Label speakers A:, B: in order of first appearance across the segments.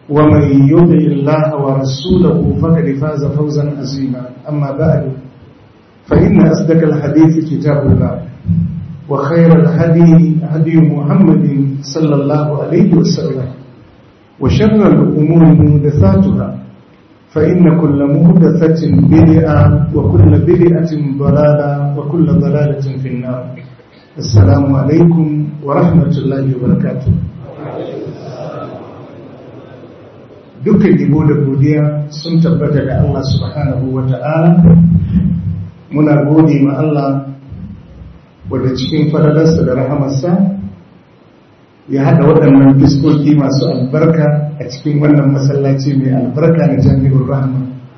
A: ومن يطع الله ورسوله فقد فاز فوزا عظيما أما بعد فإن أصدق الحديث كتاب الله وخير الهدي هدي محمد صلى الله عليه وسلم وشر الأمور محدثاتها فإن كل محدثة بدعة وكل بدعة ضلالة وكل ضلالة في النار السلام عليكم ورحمة الله وبركاته dukkan ibo da godiya sun tabbata da Allah subhanahu wa ta'ala muna gode ma Allah wadda cikin faradarsa da rahamarsa ya haɗa waɗannan fiskoki masu albarka a cikin wannan masallaci mai albarka na jami'ar rahama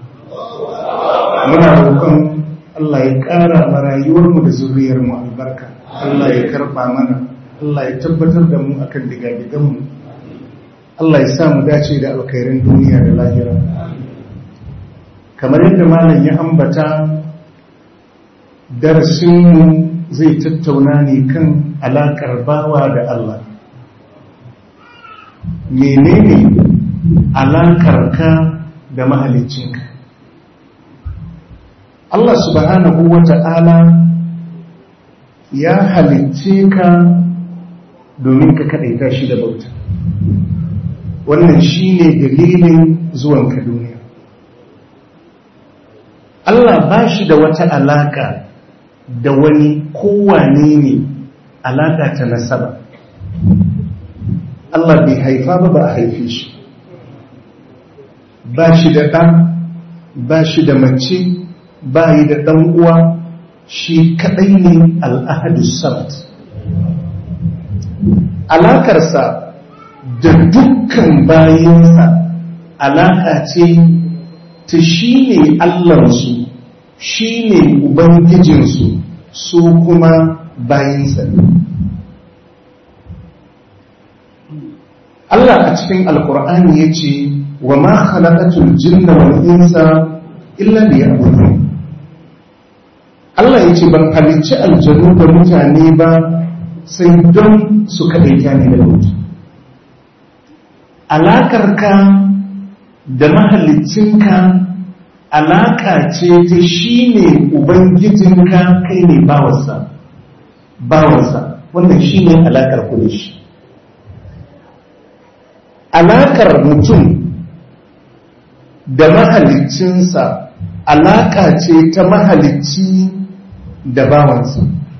A: muna roƙon Allah ya ƙara ma rayuwarmu da zuriyarmu albarka Allah ya karɓa mana Allah ya tabbatar da mu akan digadiganmu Allah ya sa mu dace da alkhairin duniya da lahira kamar yadda malam ya ambata darasinmu zai tattauna ne kan alaƙar bawa da Allah menene alaƙar ka da mahalicinka Allah subhanahu wa ta'ala ya halicce ka domin ka kaɗaita shi da bauta wannan shi ne dalilin zuwanka duniya Allah ba shi da wata alaƙa da wani kowane ne alaƙa ta nasaba Allah bai haifa ba ba a haife shi ba shi da ɗan ba shi da mace ba yi da ɗan uwa shi kaɗai ne al'ahadu sabat alaƙarsa da dukkan bayansa alaƙa ce ta shi ne Allahnsu shi ne Ubangijinsu su kuma bayansa Allah a cikin Alƙur'ani ya ce wa ma khalaqatul jinna wal insa illa liya'budun Allah ya ce ban halicci aljanu da mutane ba sai don su kaɗaita ne da mutu alaƙarka da mahalicinka alaƙa ce ta shi ne ubangijinka kai ne bawansa bawansa wannan shi ne alaƙar ku da shi alaƙar mutum da mahalicinsa alaƙa ce ta mahalicci da bawansa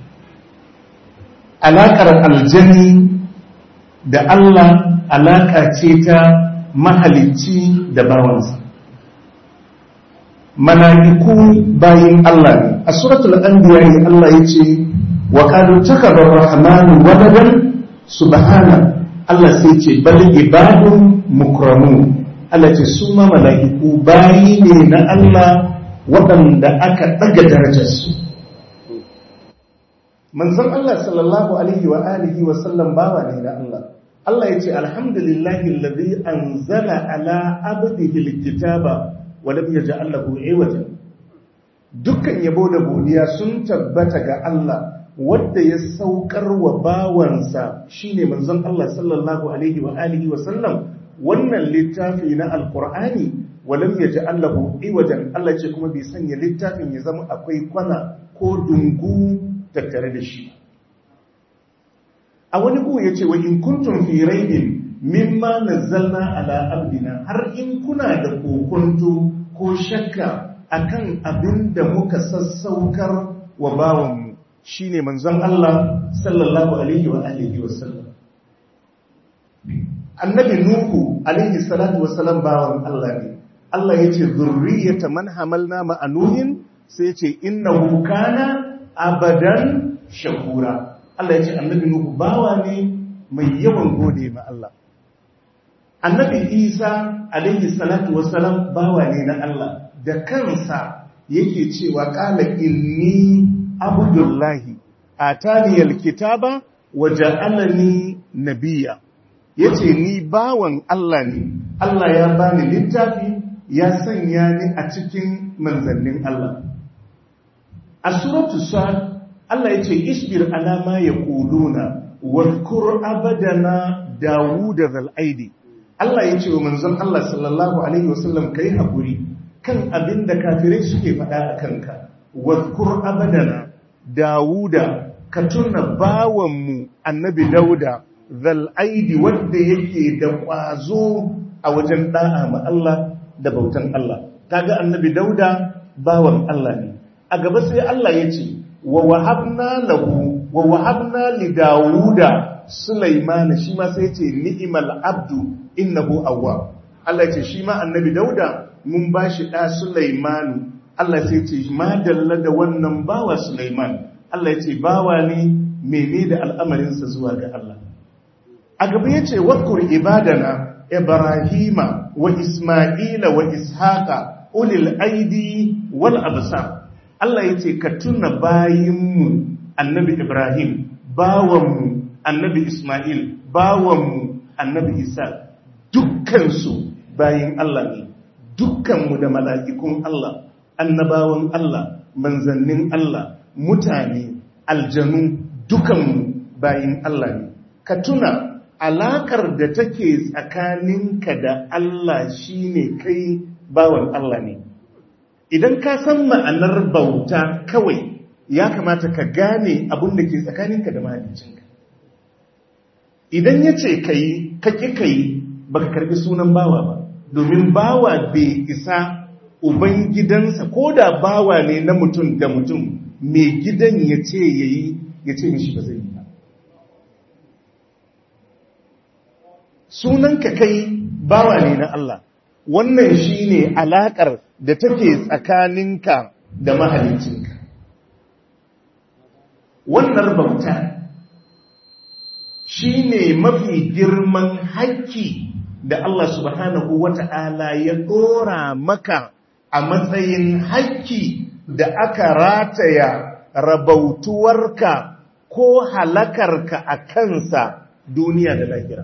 A: alaƙar aljani da Allah alaƙa ce ta mahalicci da bawansa mala'iku bayin Allah ne a suratul anbiya ne Allah ya ce wa qalu takaba rahmanu waladan subhana Allah sai ce bal ibadun mukramun Allah ce su ma mala'iku bayi ne na Allah waɗanda aka ɗaga darajarsu manzon Allah sallallahu alaihi wa alihi wa sallam bawa ne na Allah Allah ya ce alhamdulillahi alladhi anzala ala abdihi alkitaba wa lam yaj'al lahu iwaja dukkan yabo da godiya sun tabbata ga Allah wanda ya saukar wa bawansa shine manzon Allah sallallahu alaihi wa alihi wa sallam wannan littafi na alqur'ani wa lam yaj'al lahu iwajan Allah ce kuma bai sanya littafin ya zama akwai kwana ko dungu tattare da shi a wani ku ya ce wa in kuntum fi raibin mimma nazzalna ala abdina har in kuna da kokonto ko shakka akan abin da muka sassaukar wa bawanmu shine manzon Allah sallallahu alaihi wa alihi wa sallam annabi nuhu alaihi salatu wa salam bawan Allah ne Allah yace zurriyata man hamalna ma'a nuhin sai yace innahu kana abadan shakura Allah ya ce annabi Nuhu bawa ne mai yawan gode ma Allah annabi Isa alaihi salatu wassalam bawa ne na Allah da kansa yake cewa qala inni abdullahi atani alkitaba wa ja'alani nabiyya yace ni bawan Allah ne Allah ya bani littafi ya sanya ni a cikin manzannin Allah a suratul sad Allah yace isbir ala ma yaquluna wadhkur abadana dawud zal aidi Allah ya ce wa manzon Allah sallallahu alaihi wasallam kai hakuri kan abin da kafirai suke faɗa a kanka wadkur abadana dawuda ka tuna bawanmu annabi dauda zal aidi wanda yake da ƙwazo a wajen da'a ma Allah da bautan Allah kaga annabi dauda bawan Allah ne a gaba sai Allah ya ce wa wahabna lahu wa wahabna li dawuda sulaimana shi ma sai ya ce ni'mal abdu innahu awwab Allah ya ce shi ma annabi dauda mun bashi da sulaimanu Allah sai ya ce ma dalla da wannan bawa sulaiman Allah ya ce bawa ne mene da al'amarinsa zuwa ga Allah a gaba ya ce wakur ibadana ibrahima wa isma'ila wa ishaqa ulil aidi wal absar Allah ya ce ka tuna bayinmu annabi ibrahim bawanmu annabi isma'il bawanmu annabi isa dukkansu bayin Allah ne dukkanmu da mala'ikun Allah annabawan Allah manzannin Allah mutane aljanu dukanmu bayin Allah ne ka tuna alakar da take tsakaninka da Allah shine kai bawan Allah ne idan ka san ma'anar bauta kawai ya kamata ka gane abin da ke tsakaninka da mahaliccinka idan ya ce ka yi ka ƙi ka yi ba ka karɓi sunan bawa ba domin bawa bai isa uban gidansa ko da bawa ne na mutum da mutum mai gidan ya ce ya yi ya ce mishi ba zai yi ba sunanka kai bawa ne na Allah wannan shi ne alaƙar da take tsakaninka da mahalicinka wannan bauta shi ne mafi girman haƙƙi da Allah subhanahu wa ta'ala ya ɗora maka a matsayin haƙƙi da aka rataya rabautuwarka ko halakarka a kansa duniya da lahira.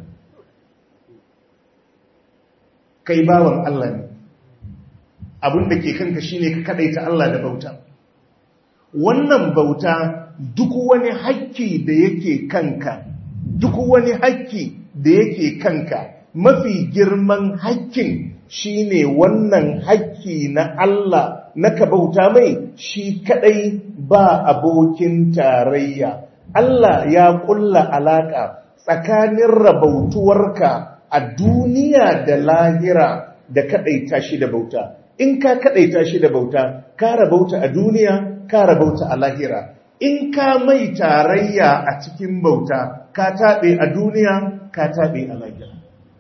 A: Kai bawan Allah ne, abin da ke kanka shine ka kaɗaita Allah da bauta. Wannan bauta duk wani haƙƙi da yake kanka, duk wani haƙƙi da yake kanka, mafi girman haƙƙin shine wannan haƙƙi na Allah na ka bauta mai shi kadai ba abokin tarayya Allah ya kulla alaka tsakanin rabautuwarka a duniya da lahira da kadaita shi da bauta in ka kadaita shi da bauta ka rabauta a duniya ka rabauta a lahira in ka mai tarayya a cikin bauta ka taɓe a duniya ka taɓe a lahira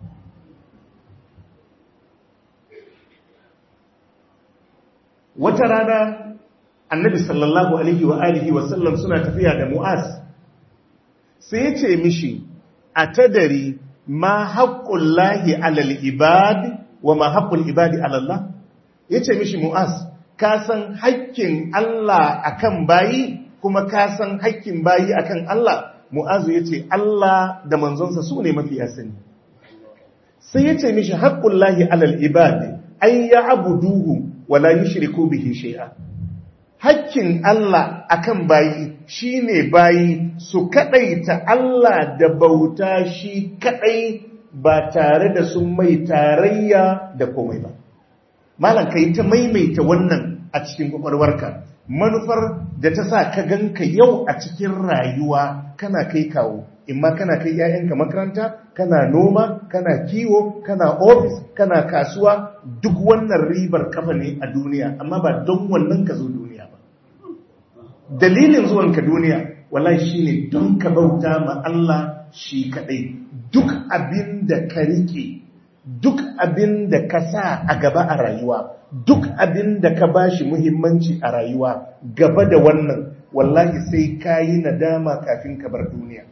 A: wata rana annabi sallallahu alaihi wa alihi wa sallam suna tafiya da mu'az sai ya ce mishi a tadari ma haƙƙun lahi alal ibad wa ma haƙƙun ibadi alallah ya ce mishi mu'az ka san haƙƙin Allah akan bayi kuma ka san haƙƙin bayi akan Allah mu'azu ya ce Allah da manzonsa su ne mafi sani sai ya ce mishi haƙƙun lahi alal ibad ay ya abuduhu wala yushriku bihi shay'a hakkin Allah akan bayi shine bayi su kadaita Allah da bauta shi kadai ba tare da sun mai tarayya da komai ba malam kai ta maimaita wannan a cikin kwakwalwarka manufar da ta sa ka ganka yau a cikin rayuwa kana kai kawo imma kana kai ‘ya'yanka makaranta, kana noma, kana kiwo, kana ofis, kana kasuwa, duk wannan ribar kafa ne a duniya, amma ba don wannan ka zo duniya ba. Dalilin zuwanka duniya, wallahi shi ne don ka bauta ma Allah shi kaɗai, duk abin da ka riƙe, duk abin da ka sa a gaba a rayuwa, duk abin da ka ba shi muhimmanci a rayuwa, gaba da wannan, wallahi sai ka yi nadama kafin ka bar duniya.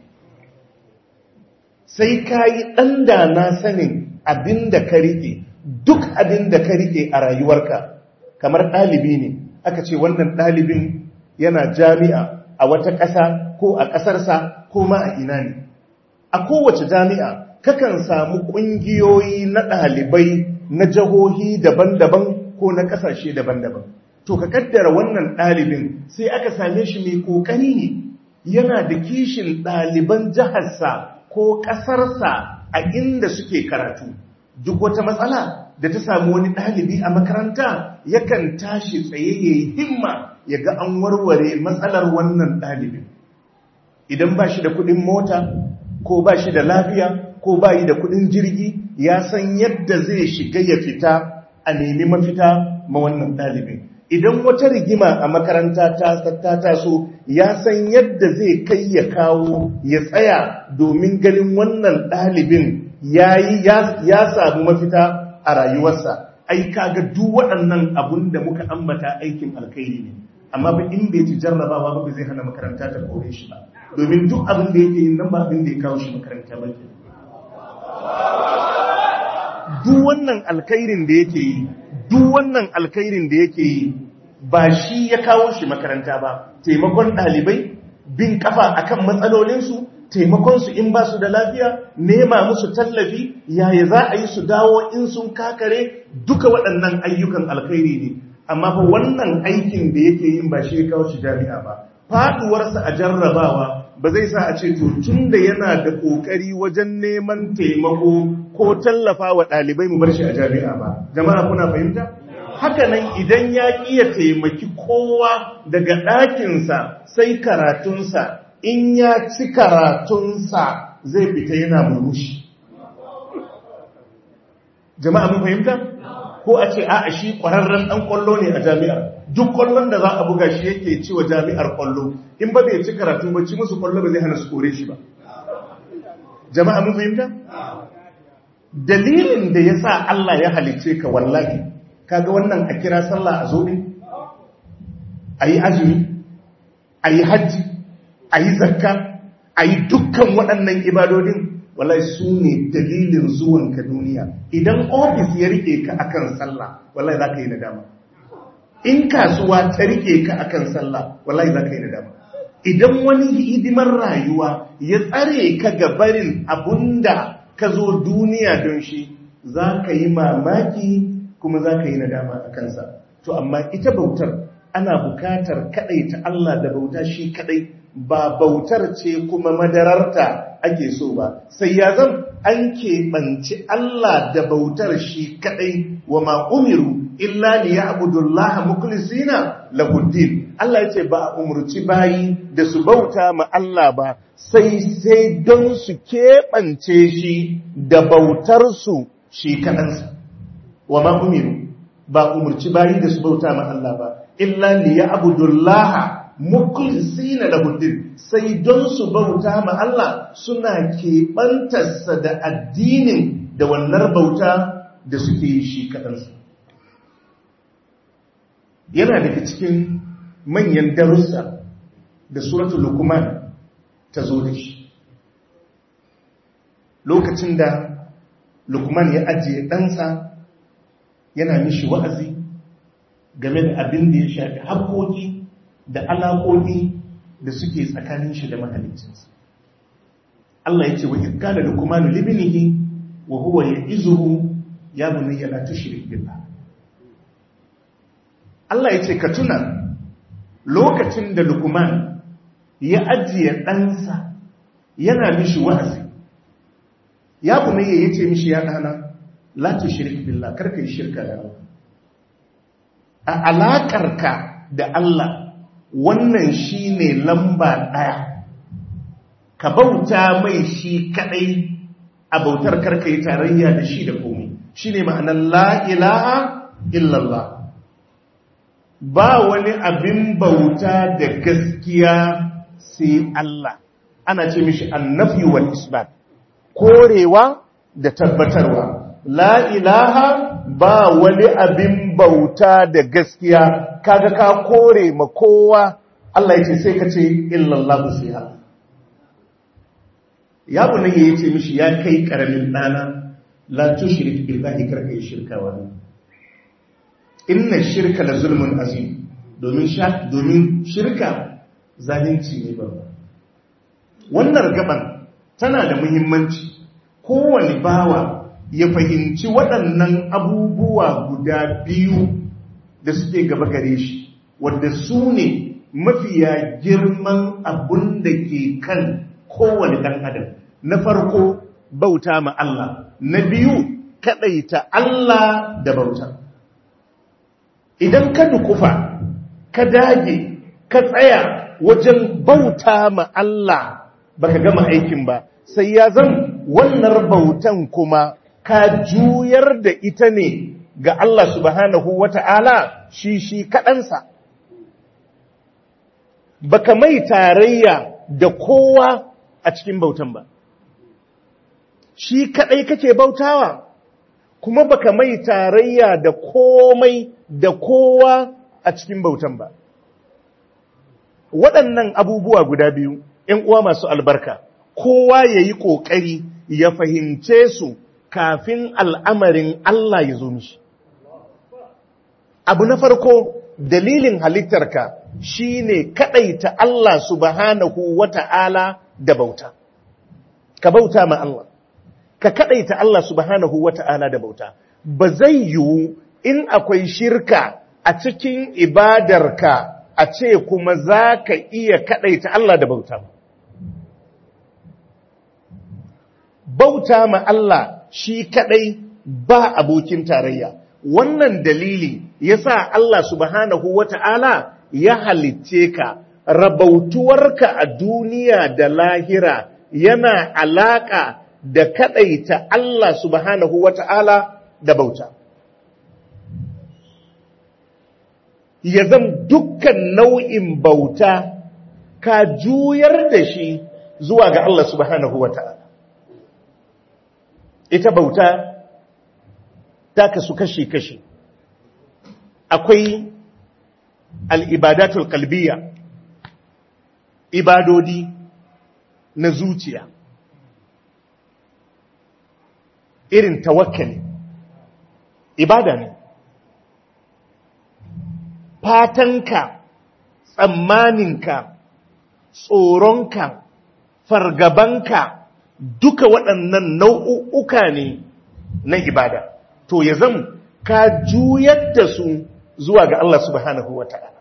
A: sai ka yi ɗan da na sanin abin da ka riƙe duk abin da ka riƙe a rayuwarka kamar ɗalibi ne aka ce wannan ɗalibin yana jami'a a wata ƙasa ko a ƙasarsa ko ma a ina ne a kowace jami'a kakan samu ƙungiyoyi na ɗalibai na jihohi daban-daban ko na ƙasashe daban-daban to ka kaddara wannan ɗalibin sai aka same shi mai ƙoƙari ne yana da kishin ɗaliban jiharsa ko ƙasarsa a inda suke karatu duk wata matsala da ta samu wani ɗalibi a makaranta yakan tashi tsaye ya yi himma ya ga an warware matsalar wannan ɗalibin idan ba shi da kuɗin mota ko ba shi da lafiya ko ba yi da kuɗin jirgi ya san yadda zai shiga ya fita a nemi mafita ma wannan ɗalibin idan wata rigima a makaranta ta taso ya san yadda zai kai ya kawo ya tsaya domin ganin wannan ɗalibin ya samu mafita a rayuwarsa ai kaga duk waɗannan abun da muka ambata aikin alkhairi ne amma ba in bai ci jarrabawa ba zai hana makaranta ta kore shi ba domin duk abin da yake yin nan ba abin da ya kawo shi makaranta ba ke duk wannan alkhairin da yake yi duk wannan alkhairin da yake yi ba shi ya kawo shi makaranta ba taimakon ɗalibai bin kafa akan matsalolinsu taimakonsu in ba su da lafiya nema musu tallafi yaya za a yi su dawo in sun kakare duka waɗannan ayyukan alkhairi ne amma fa wannan aikin da yake yin ba shi ya kawo shi jami'a ba faduwarsa a jarrabawa ba zai sa a ce to tun da yana da ƙoƙari wajen neman taimako ko tallafa wa ɗalibai mu bar shi a jami'a ba jama'a kuna fahimta haka nan idan ya iya taimaki kowa daga ɗakinsa sai karatunsa in ya ci karatunsa zai fita yana murmushi jama'a mun fahimta ko a ce a'a shi ƙwararren ɗan ƙwallo ne a jami'ar duk ƙwallon da za a buga shi yake ci wa jami'ar ƙwallo in ba bai ci karatu ba ci musu ƙwallo ba zai hana su kore shi ba jama'a mun fahimta dalilin da ya sa Allah ya halice ka wallahi kaga wannan a kira sallah a zobe a yi azumi a yi hajji a yi zakka a yi dukkan waɗannan ibadodin wallahi su ne dalilin zuwanka duniya idan ofis ya rike ka akan sallah wallahi za ka yi nadama in kasuwa ta rike ka akan sallah wallahi za ka yi nadama idan wani hidimar rayuwa ya tsare ka ga barin abunda ka zo duniya don shi za ka yi mamaki kuma za ka yi nadama a kansa to amma ita bautar ana bukatar kadai ta Allah da bauta shi kadai ba bautar ce kuma madararta ake so ba sai ya zan an keɓanci Allah da bautar shi kadai wa ma umiru illa li ya'budullaha mukhlisina lahuddin Allah yace ba a umurci bayi da su bauta ma Allah ba sai sai don su keɓance shi da bautar su shi kadansa wa ma umiru ba umurci bayi da su bauta ma Allah ba illa li ya'budullaha mukhlisina lahuddin sai don su bauta ma Allah suna keɓantarsa da addinin da wannan bauta da suke yi shi kaɗansa yana daga cikin manyan darussa da suratul lukman ta zo da shi lokacin da lukman ya ajiye ɗansa yana mishi wa'azi game da abin da ya shafi haƙoƙi da alaƙoƙi da suke tsakanin shi da mahalicinsa Allah ya ce wa ikala lukmanu libnihi wa huwa ya'izuhu ya bunayya la tushrik billah Allah ya ce ka tuna lokacin da Lukman ya ajiye ɗansa yana mishi wa'azi ya bunayya ya ce mishi ya ɗana la tushrik billah karka yi shirka da Allah a alaƙarka da Allah wannan shine lamba ɗaya ka bauta mai shi kaɗai a bautar karka yi tarayya da shi da komai shi ne ma'anar la'ilaha illallah ba wani abin bauta da gaskiya sai Allah ana ce mishi annafi wal isbat korewa da tabbatarwa la'ilaha ba wani abin bauta da gaskiya kaga ka kore ma kowa Allah ya ce sai ka ce illallah sai Allah ya bu nan ya ce mishi ya kai karamin ɗana la tushrik billahi karka yi shirka wani inna shirka la zulmun azim domin domin shirka zalunci ne babba wannan gaban tana da muhimmanci kowane bawa ya fahimci waɗannan abubuwa guda biyu da suke gaba gare shi wanda su ne mafiya girman abun da ke kan kowane ɗan adam na farko bauta ma Allah na biyu kadaita Allah da bauta idan ka dukufa ka dage ka tsaya wajen bauta ma Allah baka gama aikin ba sai ya zan wannan bautan kuma ka juyar da ita ne ga Allah subhanahu wata'ala shi shi kaɗansa baka mai tarayya da kowa a cikin bautan ba shi kaɗai kake bautawa kuma baka mai tarayya da komai da kowa a cikin bautan ba waɗannan abubuwa guda biyu ‘yan uwa masu albarka kowa ya yi ƙoƙari ya fahimce su kafin al'amarin Allah ya zo mishi abu na farko dalilin halittarka shi ne kaɗaita Allah subhanahu wa ta'ala da bauta ka bauta ma Allah ka kaɗaita Allah subhanahu wa ta'ala da bauta ba zai yiwu in akwai shirka a cikin ibadarka a ce kuma za ka iya kaɗaita Allah da bauta bauta ma Allah shi kaɗai ba abokin tarayya wannan dalili yasa Allah subhanahu wata'ala ya halicce ka rabautuwarka a duniya da lahira yana alaka da kadaita Allah subhanahu wata'ala da bauta ya zan dukkan nau'in bauta ka juyar da shi zuwa ga Allah subhanahu wata'ala ita bauta ta kasu kashi-kashi akwai al'ibadatul kalbiya ibadodi na zuciya irin tawakkali ibada ne fatanka tsammaninka tsoronka fargabanka duka waɗannan nau'uka ne na ibada to ya zam ka juyar da su zuwa ga Allah subhanahu wa ta'ala.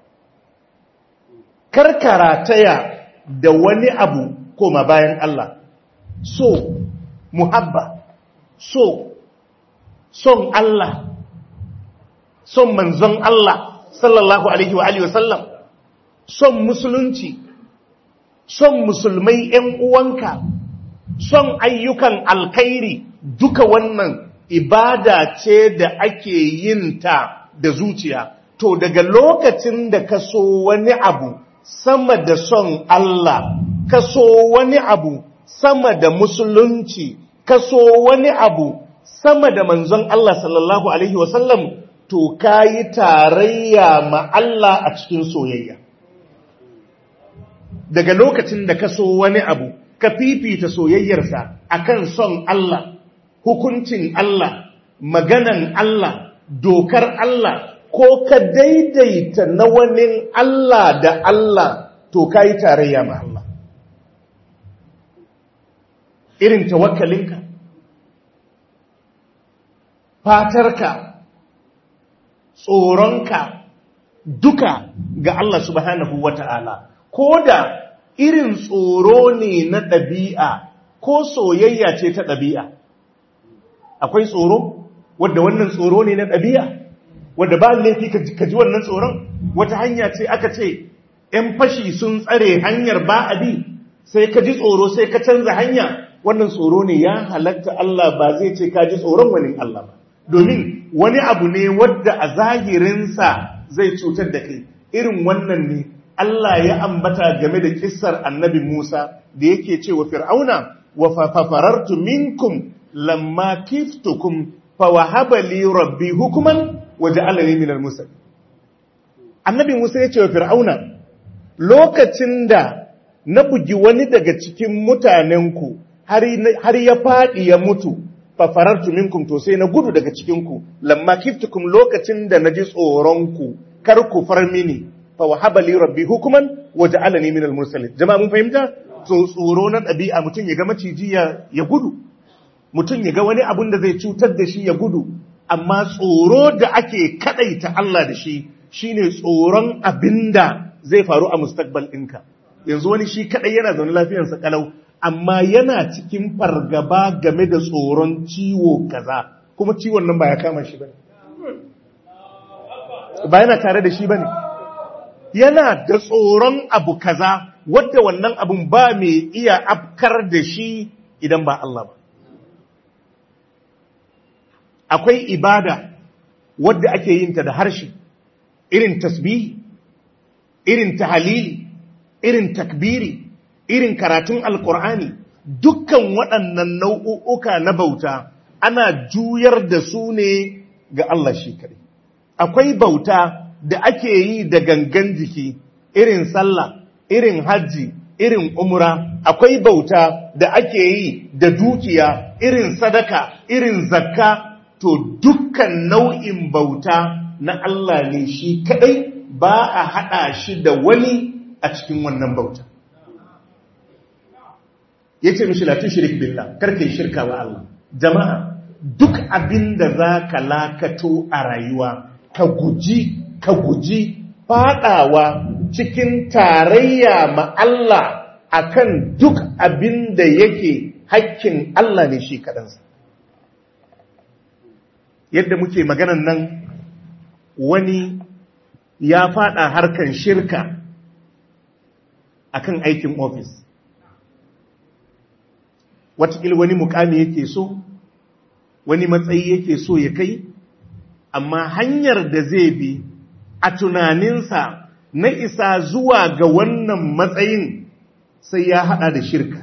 A: Karkara taya da wani abu koma bayan Allah, so, muhabba, so, son Allah, son manzon Allah, sallallahu Alaihi wa Alaihi wasallam, son musulunci, son musulmai ‘yan uwanka, son ayyukan alkairi duka wannan ibada ce da ake yin ta da zuciya to daga lokacin da ka so wani abu sama da son Allah ka so wani abu sama da musulunci ka so wani abu sama da manzon Allah sallallahu alaihi wasallam to kayi tarayya ma Allah a cikin soyayya daga lokacin da ka so wani abu ka fifita soyayyarsa akan son Allah hukuncin Allah, maganan Allah, dokar Allah, ko ka daidaita na wani Allah da Allah, to ka yi tarayya ma Allah. Irin tawakkalinka, fatarka, tsoronka, duka ga Allah subhanahu wa ta'ala, ko da irin tsoro ne na ɗabi'a, ko soyayya ce ta ɗabi'a. akwai tsoro wadda wannan tsoro ne na ɗabi'a wadda ba laifi ka ji wannan tsoron wata hanya ce aka ce ‘yan fashi sun tsare hanyar ba a bi sai ka ji tsoro sai ka canza hanya wannan tsoro ne ya halatta Allah ba zai ce ka ji tsoron wani Allah ba domin wani abu ne wadda a zahirinsa zai cutar da kai irin wannan ne Allah ya ambata game da kissar annabi Musa da yake cewa fir'auna wa fafarartu minkum lamma kiftukum fawahaba li rabbi hukuman waja'alani minal musallin annabi Musa ya ce wa fir'auna lokacin da na bugi wani daga cikin mutanenku har ya faɗi ya mutu fafarartu minkum to sai na gudu daga cikinku lamma kiftukum lokacin da naji tsoronku kar ku far mini fa wahaba li rabbi hukuman waja'alani minal mursalin jama'a mun fahimta so tsoro na ɗabi'a mutum ya ga maciji ya gudu mutum ya ga wani abun da zai cutar da shi ya gudu amma tsoro da ake kadaita Allah da shi shine tsoron abinda zai faru a mustakbal ɗinka yanzu wani shi kadai yana zaune lafiyarsa kalau amma yana cikin fargaba game da tsoron ciwo kaza kuma ciwon nan ba ya kama shi bane ba yana tare da shi bane yana da tsoron abu kaza wadda wannan abun ba mai iya afkar da shi idan ba Allah ba akwai ibada wadda ake yin ta da harshe irin tasbihi irin tahalili irin takbiri irin karatun alkur'ani dukkan waɗannan nau'uka na bauta ana juyar da su ne ga Allah shi kare akwai bauta da ake yi da gangan jiki irin sallah irin hajji irin umra akwai bauta da ake yi da dukiya irin sadaka irin zakka to dukkan nau'in bauta na Allah ne shi kadai ba a hada shi da wani a cikin wannan bauta yace mishi la tushrik billah karka yi shirka wa Allah jama'a duk abin da zaka lakato a rayuwa ka guji ka guji fadawa cikin tarayya ma Allah akan duk abin da yake hakkin Allah ne shi kadansa yadda muke maganan nan wani ya fada harkan shirka akan aikin ofis watakil wani mukami yake so wani matsayi yake so ya kai amma hanyar da zai bi a tunaninsa na isa zuwa ga wannan matsayin sai ya hada da shirka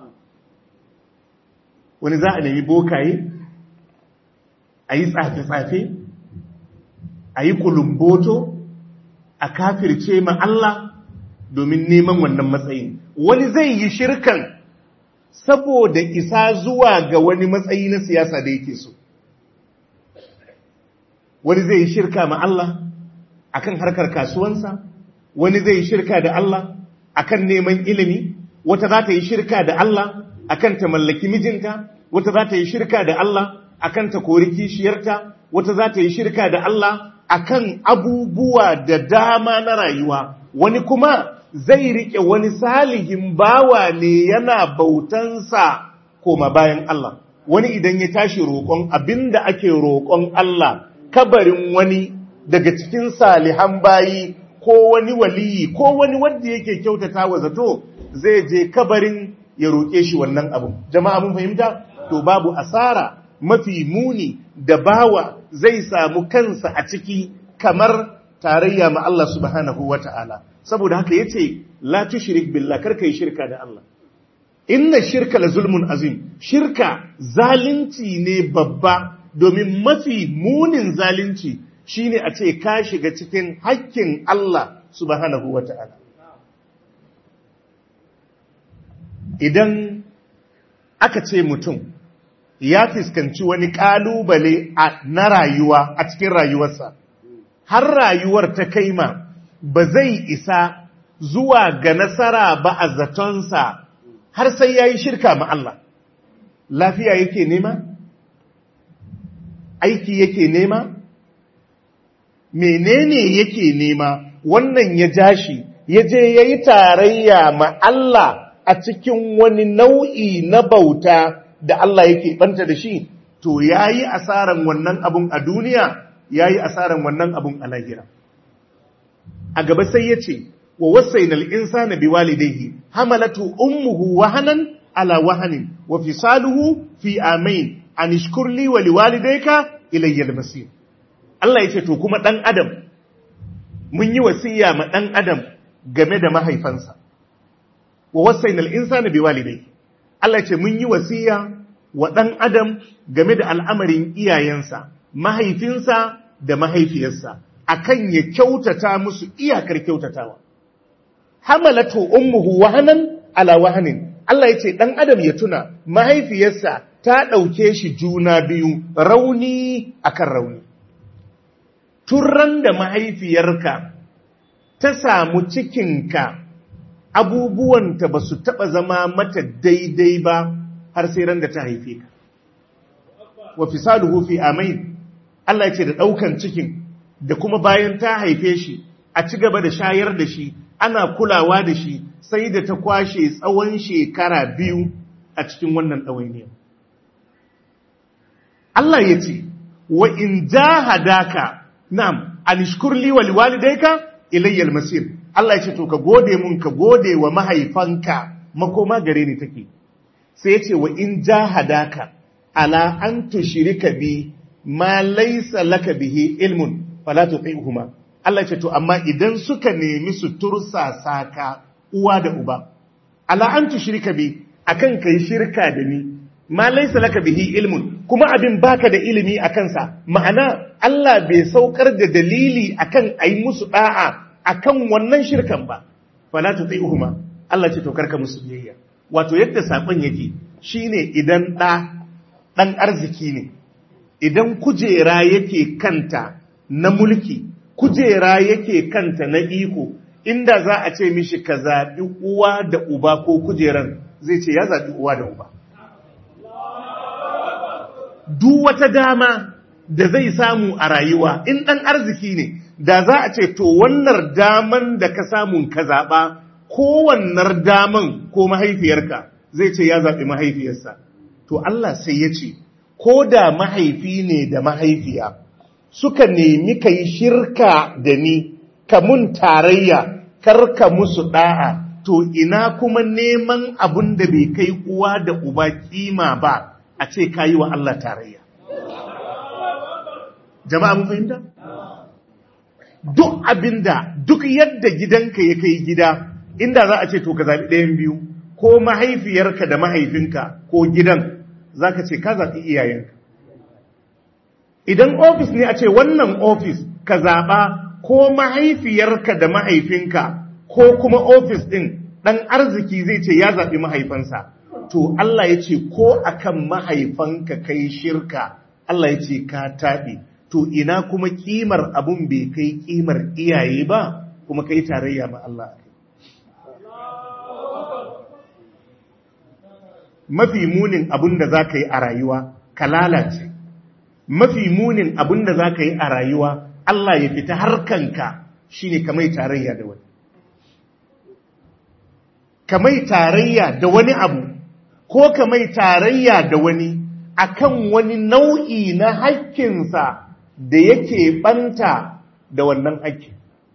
A: wani za a nemi bokaye a yi tsafe-tsafe a yi kulumboto a kafirce ma Allah domin neman wannan matsayin wani zai yi shirkan saboda isa zuwa ga wani matsayi na siyasa da yake so wani zai yi shirka ma Allah akan harkar kasuwansa wani zai yi shirka da Allah akan neman ilimi wata za ta yi shirka da Allah akan ta mallaki mijinta wata za ta yi shirka da Allah akan ta kori kishiyarta wata za ta yi shirka da Allah akan abubuwa da dama na rayuwa wani kuma zai rike wani salihin bawa ne yana bautansa koma bayan Allah wani idan ya tashi roƙon abinda ake roƙon Allah kabarin wani daga cikin salihan bayi ko wani waliyi ko wani wanda yake kyautata wa zato zai je kabarin ya roƙe shi wannan abin jama'a mun fahimta to babu asara mafi muni da bawa zai samu kansa a ciki kamar tarayya ma Allah subhanahu wata'ala saboda haka yace la tushrik billah karka yi shirka da Allah inna shirka la zulmun azim shirka zalunci ne babba domin mafi munin zalunci shine a ce ka shiga cikin hakkin Allah subhanahu wata'ala idan aka ce mutum ya fuskanci wani kalubale na rayuwa a cikin rayuwarsa har rayuwar ta kaima ba zai isa zuwa ga nasara ba a zatonsa har sai ya yi shirka ma Allah lafiya yake nema aiki yake nema menene yake nema wannan ya jashi ya je ya yi tarayya ma Allah a cikin wani nau'i na bauta da Allah yake banta da shi to ya yi asaran wannan abun a duniya ya yi asaran wannan abun a lahira a gaba sai ya ce wa wasainal insana biwalidayhi hamalatu ummuhu wahanan ala wahanin wa fisaluhu fi amain an ishkur li wa liwalidayka ilayya al-masir Allah yace to kuma dan adam mun yi wasiya ma dan adam game da mahaifansa wa wasainal insana biwalidayhi Allah yace mun yi wasiya wa dan adam game da al'amarin iyayensa mahaifinsa da mahaifiyarsa akan ya kyautata musu iyakar kyautatawa hamalatu ummuhu wahanan ala wahanin Allah yace dan adam ya tuna mahaifiyarsa ta dauke shi juna biyu rauni akan rauni turran da mahaifiyarka ta samu cikinka abubuwanta ba su taɓa zama mata daidai ba har sai ran da ta haife ka wa fisaluhu fi amain Allah ce da ɗaukan cikin da kuma bayan ta haife shi a ci gaba da shayar da shi ana kulawa da shi sai da ta kwashe tsawon shekara biyu a cikin wannan ɗawainiyar Allah ya ce wa in jahadaka na'am anishkur li wa liwalidayka ilayya al-masir Allah ya ce to ka gode mun ka gode wa mahaifanka makoma gare ni take sai ya ce wa in jahadaka ala an tushrika bi ma laysa laka bihi ilmun fala tuti'huma Allah ya ce to amma idan suka nemi su tursa saka uwa da uba ala an tushrika bi akan kai shirka da ni ma laysa laka bihi ilmun kuma abin baka da ilimi akan sa ma'ana Allah bai saukar da dalili akan ayi musu da'a akan wannan shirkan ba fala tuti'huma Allah ce to karka musu biyayya wato yadda sakon yake shine idan da dan arziki ne idan kujera yake kanta na mulki kujera yake kanta na iko inda za a ce mishi ka zaɓi uwa da uba ko kujeran zai ce ya zaɓi uwa da uba duk wata dama da zai samu a rayuwa in ɗan arziki ne da za a ce to wannan daman da ka samun ka zaɓa kowannar daman ko mahaifiyarka zai ce ya zaɓi mahaifiyarsa to Allah sai ya ce ko da mahaifi ne da mahaifiya suka nemi ka yi shirka da ni ka mun tarayya karka musu ɗa'a to ina kuma neman abun da bai kai uwa da uba kima ba a ce ka yi wa Allah tarayya jama'a mun fahimta? duk abinda duk yadda gidanka ya kai gida inda za a ce to ka zaɓi ɗayan biyu ko mahaifiyarka da mahaifinka ko gidan za ka ce ka zaɓi iyayenka idan ofis ne a ce wannan ofis ka zaɓa ko mahaifiyarka da mahaifinka ko kuma ofis ɗin ɗan arziki zai ce ya zaɓi mahaifansa to Allah ya ce ko akan mahaifanka kai shirka Allah ya ce ka taɓe to ina kuma kimar abun bai kai kimar iyaye ba kuma kai tarayya ma Allah mafi munin abun da za ka yi a rayuwa ka lalace mafi munin abun da za ka yi a rayuwa Allah ya fita harkanka shine ka mai tarayya da wani ka mai tarayya da wani abu ko ka mai tarayya da wani akan wani nau'i na haƙƙinsa da yake banta da wannan haƙƙi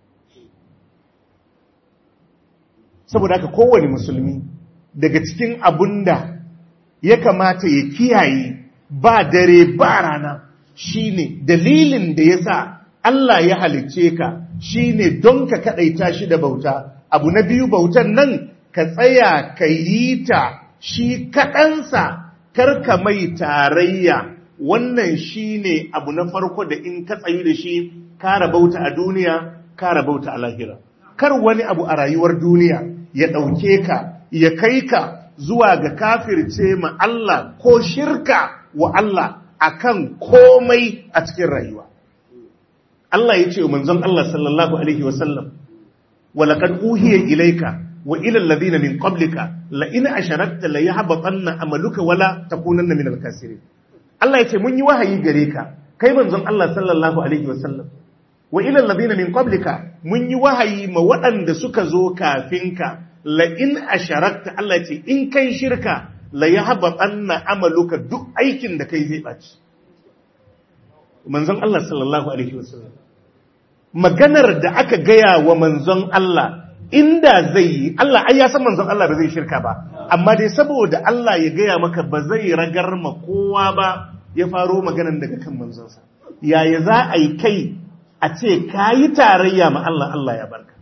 A: saboda haka kowane musulmi daga cikin abun da ya kamata ya kiyaye ba dare ba rana shine dalilin da ya sa Allah ya halicce ka shine don ka kaɗaita shi da bauta abu na biyu bautan nan ka tsaya ka yi ta shi kaɗansa karka mai tarayya wannan shine abu na farko da in ka tsayu da shi ka rabauta a duniya ka rabauta a lahira kar wani abu a rayuwar duniya ya ɗauke ka ya kai ka zuwa ga kafirce ma Allah ko shirka wa Allah akan komai a cikin rayuwa Allah ya ce wa manzon Allah sallallahu alaihi wasallam walaqad uhiya ilayka wa ila alladhina min qablika la in asharakta la yahbatanna amaluka wala takunanna min al-khasirin Allah ya ce mun yi wahayi gare ka kai manzon Allah sallallahu alaihi wasallam wa ila alladhina min qablika mun yi wahayi ma waɗanda suka zo kafin ka la in asharakta Allah ya ce in kai shirka la yahbatanna amaluka duk aikin da kai zai baci manzon Allah sallallahu alaihi wasallam maganar da aka gaya wa manzon Allah inda zai yi Allah ai ya san manzon Allah ba zai shirka ba amma dai saboda Allah ya gaya maka ba zai ragar ma kowa ba ya faro maganan daga kan manzonsa yaya za a yi kai a ce ka yi tarayya ma Allah Allah ya barka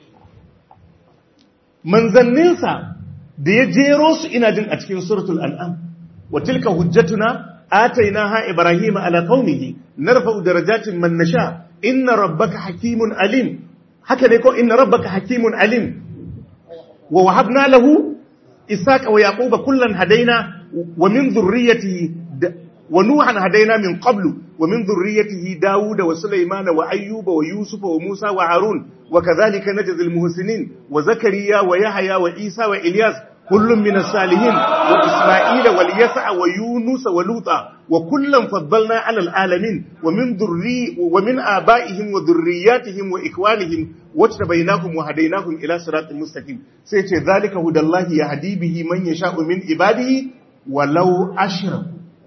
A: manzanninsa da ya jero su ina jin a cikin suratul an'am wa tilka hujjatuna atainaha ibrahima ala qaumihi narfa'u darajatin man nasha inna rabbaka hakimun alim haka ne ko inna rabbaka hakimun alim wa wahabna lahu ishaqa wa yaquba kullan hadaina wa min dhurriyyatihi wa nuhan hadaina min qablu wa min dhurriyyatihi dauda wa sulaymana wa ayyuba wa yusufa wa musa wa harun wa kadhalika najzil muhsinin wa zakariya wa yahya wa isa wa ilyas kullum min as-salihin wa isma'ila wal yasa wa yunus wa luta wa kullam faddalna 'ala al-alamin wa min dhurri wa min aba'ihim wa dhurriyyatihim wa ikwanihim wajtabainahum wa hadainahum ila siratin mustaqim sai ce zalika hudallahi yahdi bihi man yasha'u min ibadihi walau ashraku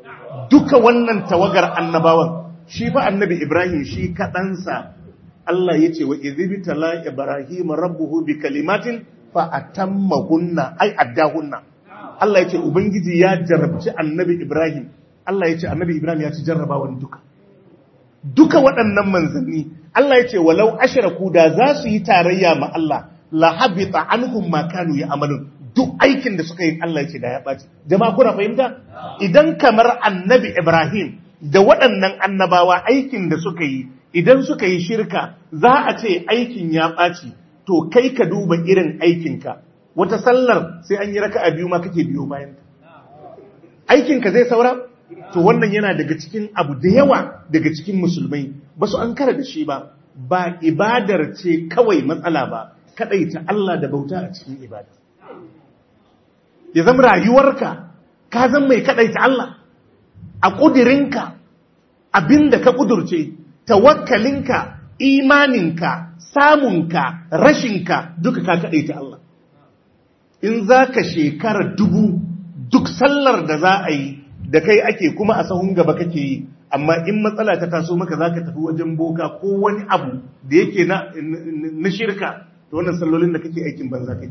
A: duka wannan tawagar annabawan shi fa annabi Ibrahim shi kaɗansa Allah ya ce wa izibitala Ibrahim rabbuhu bi kalimatin fa atammahunna ai addahunna Allah ya ce ubangiji ya jarrabci annabi Ibrahim Allah ya ce annabi Ibrahim ya ci jarrabawan duka duka waɗannan manzanni Allah ya ce walau ashraku da za su yi tarayya ma Allah la habita anhum ma kanu ya'malun duk aikin da suka yi Allah ya ce da ya ɓaci jama'a kuna fahimta idan kamar annabi Ibrahim da waɗannan annabawa aikin da suka yi idan suka yi shirka za a ce aikin ya ɓaci to kai ka duba irin aikinka wata sallar sai an yi raka a biyu ma kake biyo bayan aikinka zai saura to wannan yana daga cikin abu da yawa daga cikin musulmai ba su an kara da shi ba ba ibadar ce kawai matsala ba kaɗaita Allah da bauta a cikin ibada ya zama rayuwarka ka zan mai kaɗaita Allah a ƙudirinka abinda ka ƙudurce tawakkalinka imaninka samunka rashinka duka ka kaɗaita Allah in za ka shekara dubu duk sallar da za a yi da kai ake kuma a sahun gaba kake yi amma in matsala ta taso maka za ka tafi wajen boka ko wani abu da yake na shirka to wannan sallolin da kake aikin banza kake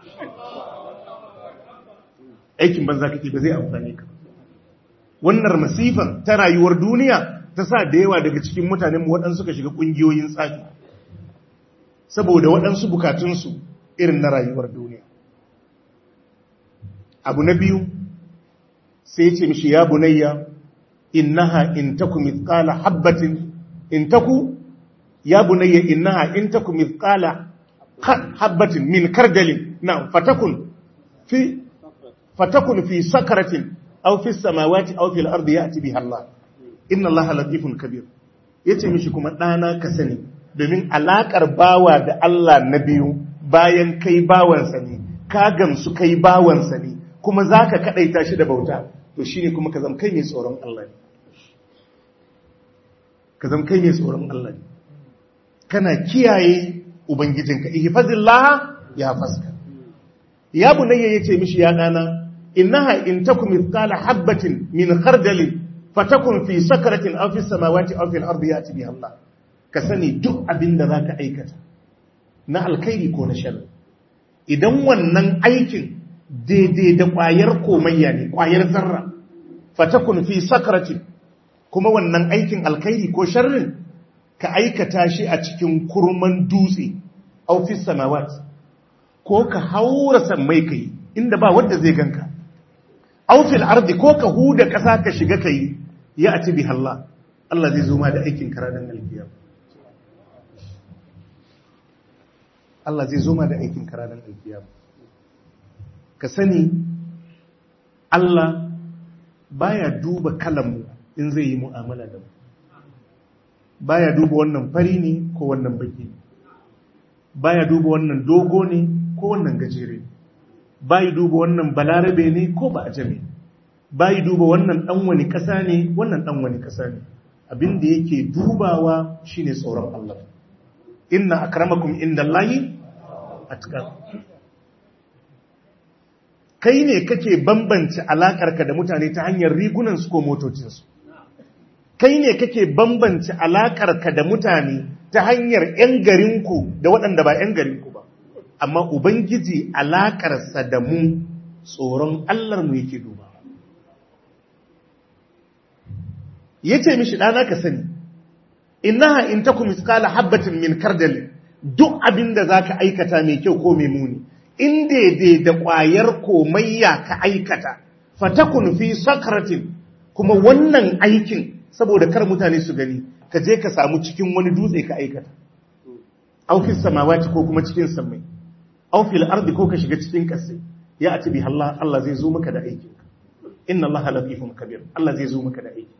A: aikin banza kake ba zai amfani ka wannan masifan ta rayuwar duniya ta sa da yawa daga cikin mutanen mu waɗansu suka shiga ƙungiyoyin tsafi saboda waɗansu bukatunsu irin na rayuwar duniya abu na biyu sai ce mishi ya bunayya innaha in taku mithqala habatin in taku ya bunayya innaha in taku mithqala habatin min kardalin na fatakun fi fatakun fi sakaratin aw fi samawati aw fil ardi ya'ti biha Allah inna Allah latifun kabir yace mishi kuma dana ka sani domin alakar bawa da Allah na biyu bayan kai bawansa ne ka gamsu kai bawansa ne kuma zaka kadaita shi da bauta to shine kuma ka zama kai mai tsoron Allah ne ka zama kai mai tsoron Allah ne kana kiyaye ubangijinka ihfazillah ya faska ya bunayya yace mishi ya dana innaha in takum mithqala habatin min khardalin fatakun fi sakratin aw fi samawati aw fil ardi yati biha Allah ka sani duk abinda zaka aikata na alkhairi ko na sharri idan wannan aikin daidai da kwayar komayya ne kwayar zarra fatakun fi sakratin kuma wannan aikin alkhairi ko sharrin ka aikata shi a cikin kurman dutse aw fi samawati ko ka haura sammai kai inda ba wanda zai ganka aufil ardi ko ka huda ƙasa ka shiga ka yi ya a bi Allah Allah zai zo ma da aikin karadan alkiyam Allah zai zo ma da aikin karadan alkiyam ka sani Allah baya duba kalanmu in zai yi mu'amala da mu baya duba wannan fari ne ko wannan baki baya duba wannan dogo ne ko wannan gajere ne bayi duba wannan balarabe ne ko ba a jami bayi duba wannan dan wani kasa ne wannan dan wani kasa ne abinda yake dubawa shine tsoron Allah inna akramakum indallahi atqakum kai ne kake bambance alakarka da mutane ta hanyar rigunan su ko motocin su kai ne kake bambance alakarka da mutane ta hanyar yan garinku da waɗanda ba yan garinku ba amma Ubangiji alaƙarsa da mu tsoron mu yake duba. Ya ce mishi ɗana ka sani, innaha in ta kuma iskala habbatin min kardali duk abin da za ka aikata mai kyau ko mai muni, in daidai da ƙwayar komayya ka aikata, fatakun fi sakratin kuma wannan aikin saboda kar mutane su gani, ka je ka samu cikin wani dutse ka aikata. Aufis samawati ko kuma cikin sammai. aw fil ardi ko ka shiga cikin kasai ya ati bi Allah Allah zai zo maka da aiki inna Allah latifun kabir Allah zai zo maka da aiki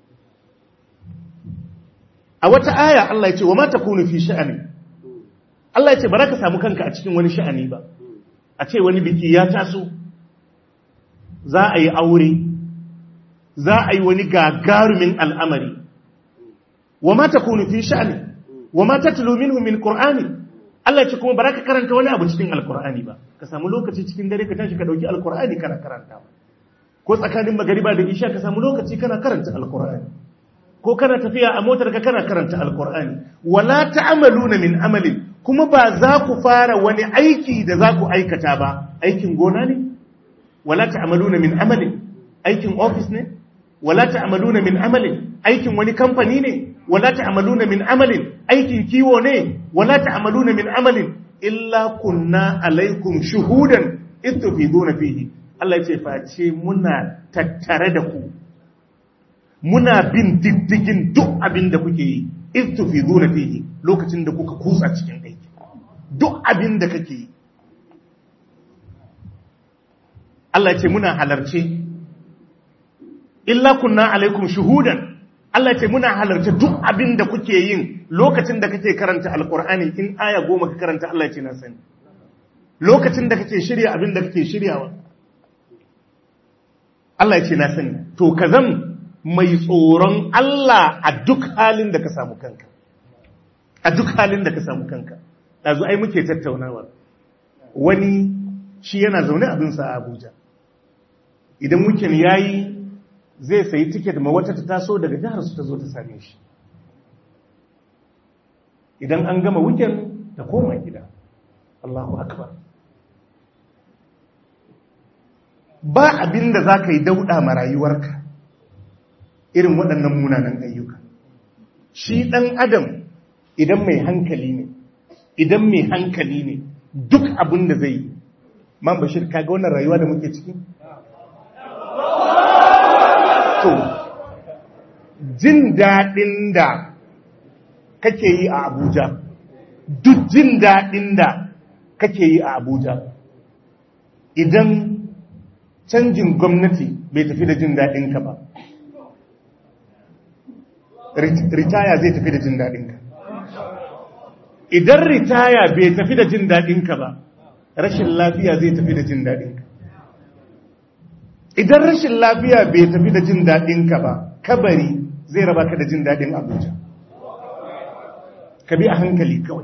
A: a wata aya Allah ya ce wa ma takunu fi sha'ani Allah ya ce baraka samu kanka a cikin wani sha'ani ba a ce wani biki ya taso za a yi aure za a yi wani gagarumin al'amari wa ma takunu fi sha'ani wa ma tatlu minhu min qur'ani Allah ce kuma baraka karanta wani abu cikin alkur'ani ba ka samu lokaci cikin dare ka tashi ka dauki alkur'ani kana karanta ko tsakanin magariba da isha ka samu lokaci kana karanta alkur'ani ko kana tafiya a motar ka kana karanta alkur'ani wala ta'maluna min amalin kuma ba za ku fara wani aiki da za ku aikata ba aikin gona ne wala ta'maluna min amalin aikin office ne wala ta'maluna min amalin aikin wani kamfani ne wala ta'maluna min amalin aikin kiwo ne wala ta'maluna min amalin illa kunna alaikum shuhudan istufiduna fihi Allah ya ce face muna tattare da ku muna bin diddigin duk abin da kuke yi istufiduna fihi lokacin da kuka kutsa cikin aiki duk abin da kake yi Allah ya ce muna halarce illa kunna alaikum shuhudan Allah ce muna halarta duk abin da kuke yin lokacin da kake karanta alkur'ani in aya goma ka karanta Allah ce na sani lokacin da kake shirya abin da kake shiryawa Allah ce na sani to ka zan mai tsoron Allah a duk halin da ka samu kanka a duk halin da ka samu kanka ɗazu ai muke tattaunawa wani shi yana zaune abinsa a Abuja idan mukin yayi zai sayi tiket ma wata ta taso daga jihar su ta zo ta same shi idan an gama weekend ta koma gida Allahu akbar ba abin da za ka yi dauɗa ma rayuwarka irin waɗannan munanan ayyuka shi ɗan adam idan mai hankali ne idan mai hankali ne duk abin da zai yi man bashir kaga wannan rayuwa da muke ciki to jin daɗin da kake yi a abuja duk jin daɗin da kake yi a abuja idan canjin gwamnati bai tafi da jin daɗinka ba ritaya zai tafi da jin daɗinka idan ritaya bai tafi da jin daɗinka ba rashin lafiya zai tafi da jin daɗinka idan rashin lafiya bai tafi da jin daɗinka ba kabari zai raba ka da jin daɗin abuja ka bi a hankali kawai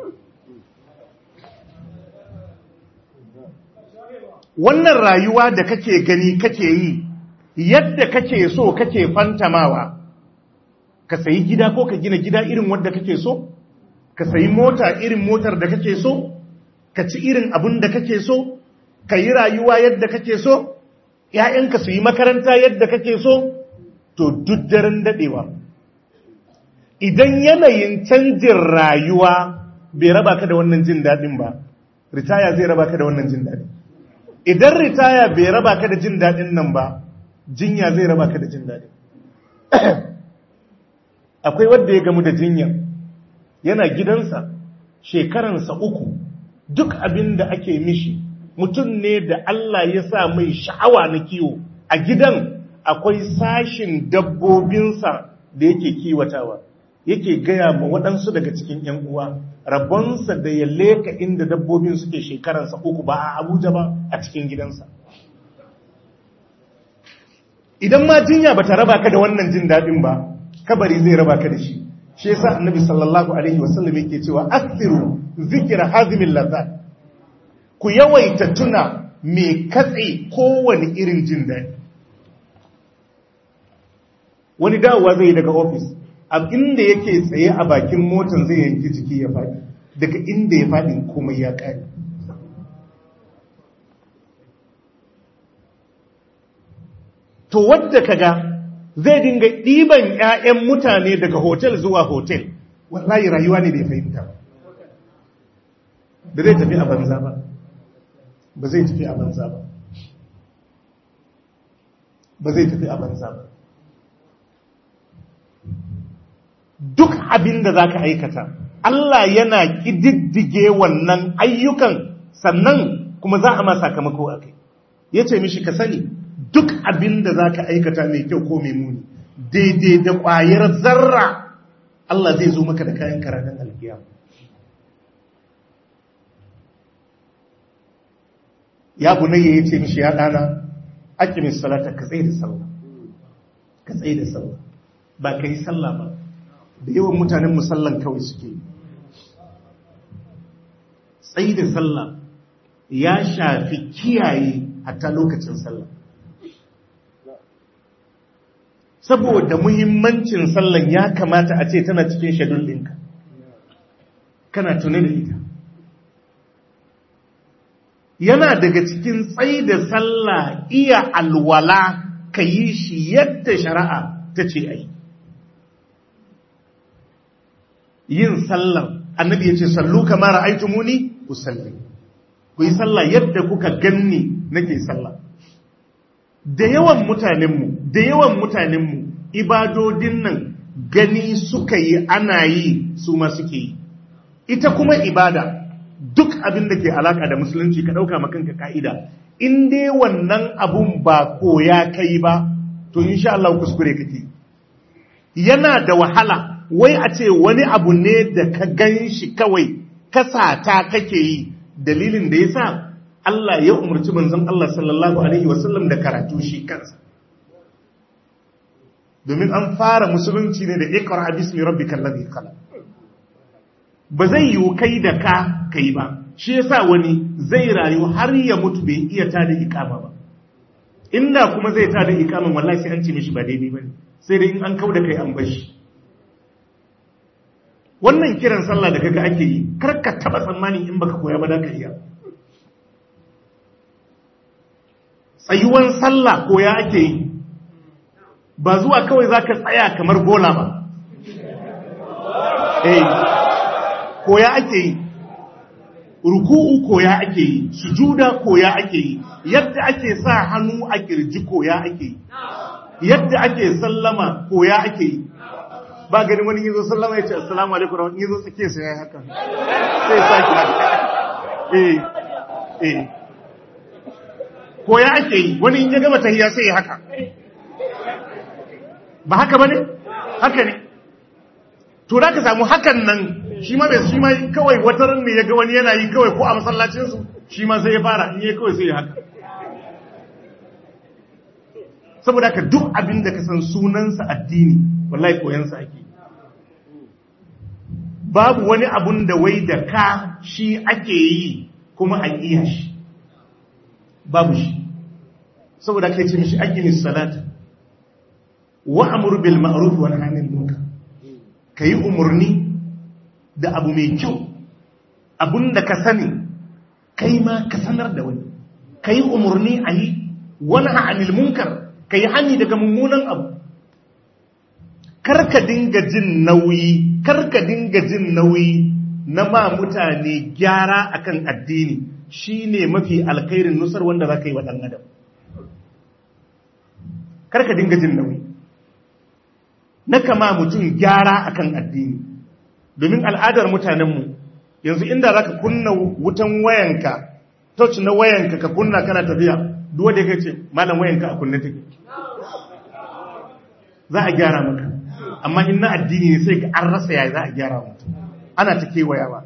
A: wannan rayuwa da kake gani kake yi yadda kake so kake fantamawa ka sayi gida ko ka gina gida irin wadda kake so ka sayi mota irin motar da kake so ka ci irin abin da kake so ka yi rayuwa yadda kake so ‘ya'yanka su yi makaranta yadda kake so to duk daren daɗewa idan yanayin canjin rayuwa bai raba ka da wannan jin daɗin ba ritaya zai raba ka da wannan jin daɗin idan ritaya bai raba ka da jin daɗin nan ba jinya zai raba ka da jin daɗin akwai wadda ya gamu da jinya yana gidansa shekaransa uku duk abin da ake mishi mutum ne da Allah ya sa mai sha'awa na kiwo a gidan akwai sashin dabbobinsa da yake kiwatawa yake gaya ma waɗansu daga cikin ‘yan uwa rabonsa da ya leka inda dabbobin suke shekaransa uku ba a abuja ba a cikin gidansa idan ma jinya ba ta raba ka da wannan jin daɗin ba kabari zai raba ka da shi shi yasa annabi sallallahu alaihi wasallam yake cewa asiru zikira hazimin lazzat ku yawaita tuna mai katse kowane irin jin daɗi wani dawowa zai daga ofis a inda yake tsaye a bakin motan zai yanki jiki ya faɗi daga inda ya faɗi komai ya ƙari to wadda kaga zai dinga ɗiban 'ya'yan mutane daga hotel zuwa hotel wallahi rayuwa ne bai fahimta ba da zai tafi a banza ba ba zai tafi a banza ba ba zai tafi a banza ba duk abin da za ka aikata Allah yana ƙididdige wannan ayyukan sannan kuma za a ma sakamako a kai ya ce mishi ka sani duk abin da za ka aikata mai kyau ko mai muni daidai da ƙwayar zarra Allah zai zo maka da kayan karanin alkiyama ya bunayya ya ce mishi ya ɗana aqimis salata ka tsaye da sallah ka tsaye da sallah ba ka yi sallah ba da yawan mutanen musallan kawai suke tsaye da sallah ya shafi kiyaye hatta lokacin sallah saboda muhimmancin sallan ya kamata a ce tana cikin shadul ɗinka kana tuni da ita yana daga cikin tsayi da sallah iya alwala ka yi shi yadda shari'a ta ce a yi yin sallar annabi ya ce sallu kamar aitumuni ku salli ku yi sallah yadda kuka ganni nake sallah da yawan mutanenmu da yawan mutanenmu ibadodin nan gani suka yi ana yi su ma suke yi ita kuma ibada duk abin da ke alaka da musulunci ka ɗauka makanka ka'ida in dai wannan abun ba koya kai ba to insha Allah kuskure kake yana da wahala wai a ce wani abu ne da ka gan shi kawai kasata kake yi dalilin da ya sa Allah ya umarci manzon Allah sallallahu alaihi wasallam da karatu shi kansa domin an fara musulunci ne da ikra bismi rabbikal ladhi khalaq ba zai yi kai da ka kai ba shi yasa wani zai rayu har ya mutu bai iya tada ikama ba inda kuma zai tada ikaman wallahi sai an ce mishi ba daidai bane sai dai in an kauda kai an bashi wannan kiran sallah da kaga ake yi kar ka taba tsammanin in baka koya ba da ka iya tsayuwan sallah koya ake yi ba zuwa kawai zaka tsaya kamar bola ba eh koya ake yi ruku'u koya ake yi sujuda koya ake yi yadda ake sa hannu a kirji koya ake yi yadda ake sallama koya ake yi ba gani wani yazo sallama ya ce assalamu alaikum wa yazo tsake sai ya haka sai saki haka eh eh koya ake yi wani in ya gama tahiyya sai ya haka ba haka bane haka ne to da ka samu hakan nan shi ma bai shi ma kawai wata ran ne ya ga wani yana yi kawai ko a masallacin su shi ma sai ya fara in yayi kawai sai ya haka saboda ka duk abin da ka san sunansa addini wallahi koyansa ake babu wani abun da wai da ka shi ake yi kuma a iya shi babu shi saboda ka ce mishi aqimis salata wa amur bil ma'ruf wa nahy anil munkar kai umurni da abu mai kyau abun da ka sani kai ma ka sanar da wani kai umurni ayi wa nahy anil munkar kai hani daga mummunan abu karka dinga jin nauyi karka dinga jin nauyi na ma mutane gyara akan addini shine mafi alkhairin nusar wanda za ka yi wa ɗan adam karka dinga jin nauyi na kama mutum gyara akan addini domin al'adar mutanenmu yanzu inda za ka kunna wutan wayanka touch na wayanka ka kunna kana tafiya duwa da ya ce malam wayanka a kunne take za a gyara maka amma in na addini ne sai an rasa yaya za a gyara mutum ana ta kewayawa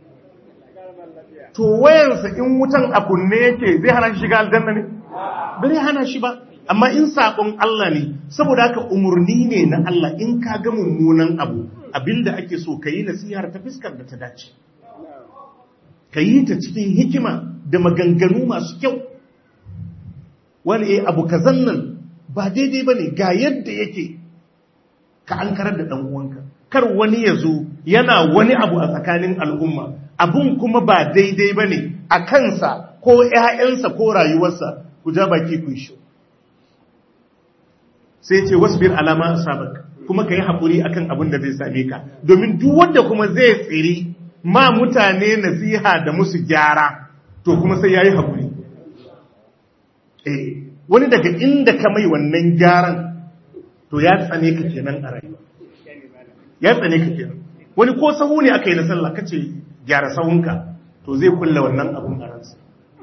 A: to wayansa in wutan a kunne yake zai hana shi shiga aljanna ne bai hana shi ba amma in sabon Allah ne saboda haka umurni ne na Allah in ka ga mummunan abu abinda ake so ka yi nasihar ta fiskar da ta dace ka yi ta cikin hikima da maganganu masu kyau wani eh abu kazan nan ba daidai ba ne ga yadda yake ka an karar da ɗan'uwanka kar wani ya zo yana wani abu a tsakanin al'umma abun kuma ba daidai ba ne a kansa ko ‘ya'yansa ko rayuwarsa ku ja baki ku shi sai ce wasu bin alama sabak kuma ka yi haƙuri akan abin da zai same ka domin duk wanda kuma zai tsiri ma mutane nasiha da musu gyara to kuma sai ya yi haƙuri eh wani daga inda ka mai wannan gyaran to ya tsane ka kenan a rayuwa ya tsane ka kenan wani ko sahu ne aka yi na sallah kace gyara sahunka to zai kulla wannan abun a ransa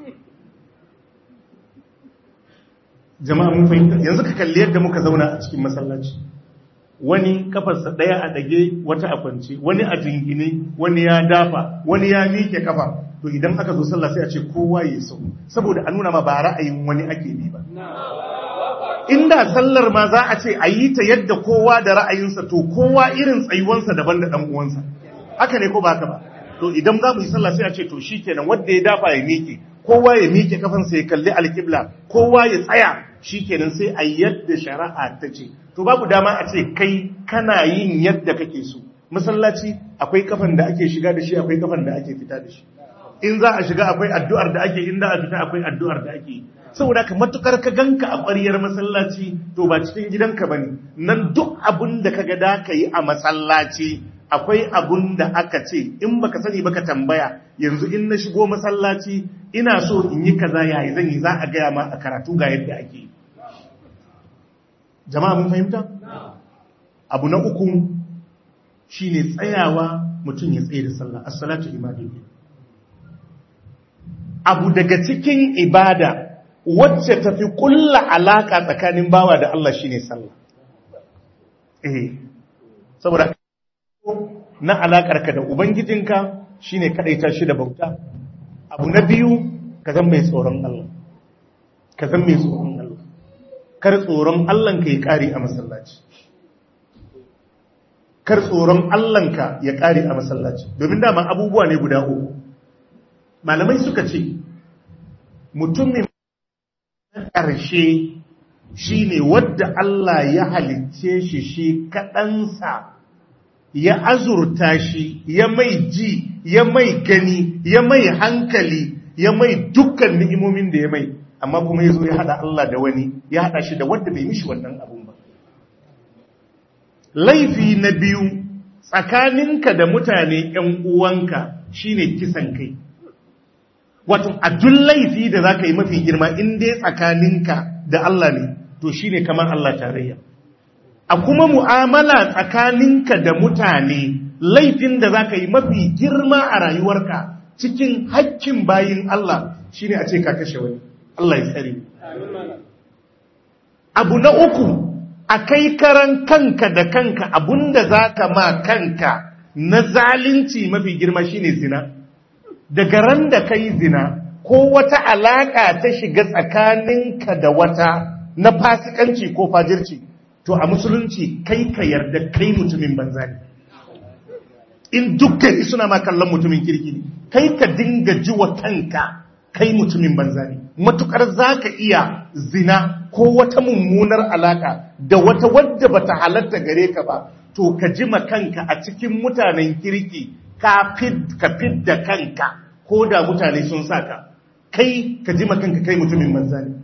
A: jama'a mun fahimta yanzu ka kalli yadda muka zauna a cikin masallaci wani kafarsa daya a dage wata a kwance wani a jingine wani ya dafa wani ya miƙe kafa to idan aka zo sallah sai a ce kowa ya sau saboda a nuna ma ba ra'ayin wani ake bi ba inda sallar ma za a ce a yi ta yadda kowa da ra'ayinsa to kowa irin tsayuwansa daban da ɗan uwansa haka ne ko ba haka ba to idan za mu yi sallah sai a ce to shi kenan wanda ya dafa ya miƙe kowa ya miƙe kafansa ya kalli alƙibla kowa ya tsaya shikenan sai a yadda shari'a ta ce to babu dama a ce kai kana yin yadda kake so masallaci akwai kafan da ake shiga da shi akwai kafan da ake fita da shi in za a shiga akwai addu'ar da ake in za a fita akwai addu'ar da ake saboda ka matukar ka ganka a ƙwariyar masallaci to ba cikin gidanka bane nan duk abin da kaga da ka yi a masallaci akwai abun da aka ce in baka sani baka tambaya yanzu in na shigo masallaci ina so in yi kaza yayi zan yi za a gaya ma a karatu ga yadda ake jama'a mun fahimta abu na uku shine tsayawa mutum ya tsaye da sallah as-salatu ibadatu abu daga cikin ibada wacce tafi kulla alaka tsakanin bawa da Allah shine sallah eh saboda na alaƙarka da Ubangijinka shi ne kaɗaita shi da bauta. Abu na biyu, ka zan mai tsoron Allah. Ka zan mai tsoron Allah. Kar tsoron Allahnka ya ƙari a masallaci. Kar tsoron Allahnka ya ƙari a masallaci. Domin dama abubuwa ne guda uku. Malamai suka ce, mutumin ƙarshe shi ne wadda Allah ya halicce shi shi kaɗansa. ya azurta shi ya mai ji ya mai gani ya mai hankali ya mai dukkan ni'imomin da ya mai amma kuma ya zo ya hada Allah da wani ya hada shi da wanda bai mishi wannan abun ba laifi na biyu tsakaninka da mutane ‘yan uwanka shine kisan kai wato a duk laifi da za ka yi mafi girma in dai tsakaninka da Allah ne to shine kamar Allah tarayya a kuma mu'amala tsakaninka da mutane laifin da za ka yi mafi girma a rayuwarka cikin hakkin bayin Allah shine a ce ka kashe wani Allah ya tsare abu na uku a kai karan kanka da kanka abunda za ka ma kanka na zalunci mafi girma shine zina daga ran da kai zina ko wata alaka ta shiga tsakaninka da wata na fasikanci ko fajirci to a musulunci kai ka yarda kai mutumin banza ne in dukkan suna ma kallon mutumin kirki ne kai ka dinga ji wa kanka kai mutumin banza ne matukar za ka iya zina ko wata mummunar alaka da wata wadda bata halatta gare ka ba to ka ji ma kanka a cikin mutanen kirki ka fid da kanka ko da mutane sun saka kai ka ji ma kanka kai mutumin banza ne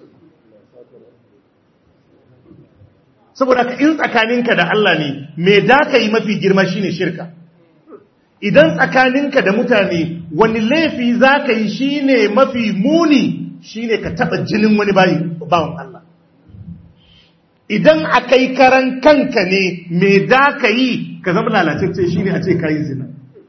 A: saboda ka in tsakaninka da Allah ne me da ka yi mafi girma shine shirka idan tsakaninka da mutane wani laifi za ka yi shine mafi muni shine ka taba jinin wani bawan Allah idan a kai karan kanka ne me da ka yi ka zama lalacece shine a ce ka yi zina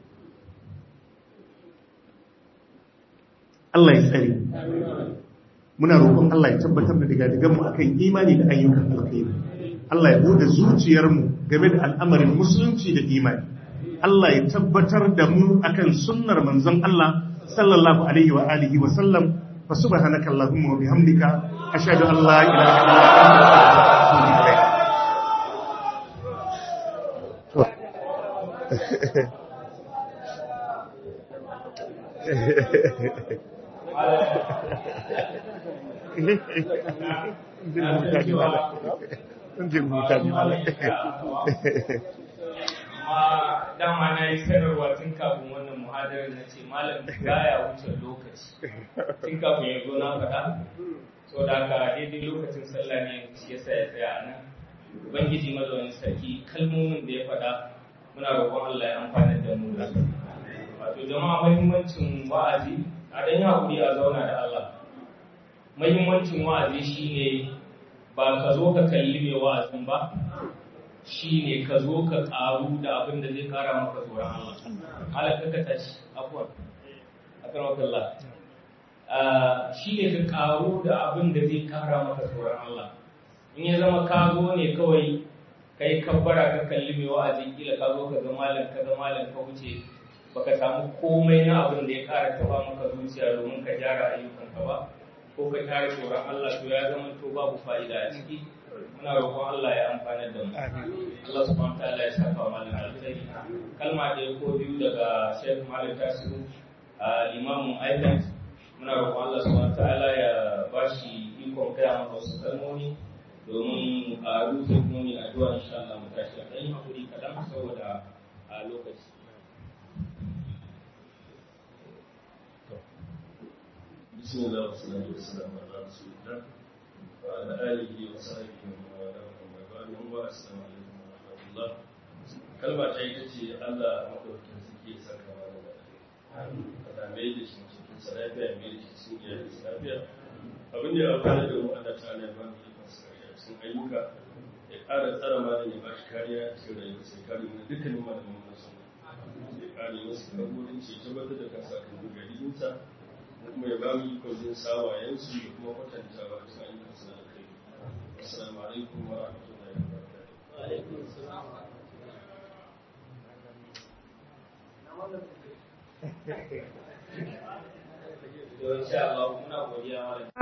A: Allah ya tsare muna roƙon Allah ya tabbatar da digadiganmu akan imani da ayyukan alkhairi Allah ya bude zuciyarmu game da al'amarin musulunci da imani. Allah ya tabbatar da mu akan sunnar manzon Allah sallallahu alaihi wa alihi wa sallam fa subhanaka allahumma wa bihamdika ashhadu an la ilaha illa anta astaghfiruka wa atubu ilaik
B: amma dama na yi sanarwa tun kafin wannan muhadarar na ce malam baya wuce lokaci tun kafin ya zo na faɗa so da haka daidai lokacin sallah ne shi yasa ya tsaya a nan ubangiji mazaunin sarki kalmomin da ya faɗa muna roƙon Allah ya amfana da mu da wato jama'a muhimmancin wa'azi a dan hakuri a zauna da Allah muhimmancin wa'azi shine ba ka zo ka kalli mai wa'azin ba shi ne ka zo ka ƙaru da abin da zai ƙara maka tsoron Allah. Halaka ka tashi, afuwan, a kan wakalla. Shi ne ka ƙaru da abin da zai ƙara maka tsoron Allah. In ya zama ka zo ne kawai kai kabbara ka kalli mai wa'azi kila ka zo ka ga malam ka ga malam ka wuce baka samu komai na abin da ya ƙara taɓa maka zuciya domin ka gyara ayyukanka ba ko ka ƙara tsoron Allah to ya zama to babu fa'ida a ciki. muna roƙon Allah ya amfana da mu Allah subhanahu ta'ala ya saka wa malam alkhairi kalma ɗaya ko biyu daga Sheikh Malik Tasiru limamin Island muna roƙon Allah subhanahu ta'ala ya bashi ikon gaya mana wasu kalmomi domin a rufe kuma mai addu'a insha Allah mu tashi a ɗan hakuri kaɗan saboda a lokaci
C: بسم الله والصلاة والسلام على رسول الله وعلى آله وصحبه ومن والاه ومن بعد السلام عليكم ورحمة الله kalma ta ita ce Allah maɗaukin suke saka mana da kada mai da shi cikin sa lafiya mai da shi cikin iyalin sa lafiya abin da ya amfana da mu Allah ta ne ba mu yi masa cikin ayyuka ya ƙara tsara malam ya ba shi kariya cikin rayuwar sai kare mu dukkanin malaman mu sun ya kare wasu kaburinci ya tabbatar da kansa kan gugarinsa kuma ya ba mu ikon jin sawayensu da kuma kwatanta ba su ayyukan su da kai assalamu alaikum wa rahmatullahi wa barakatuh
B: alaikum salam Insha Allah muna godiya malam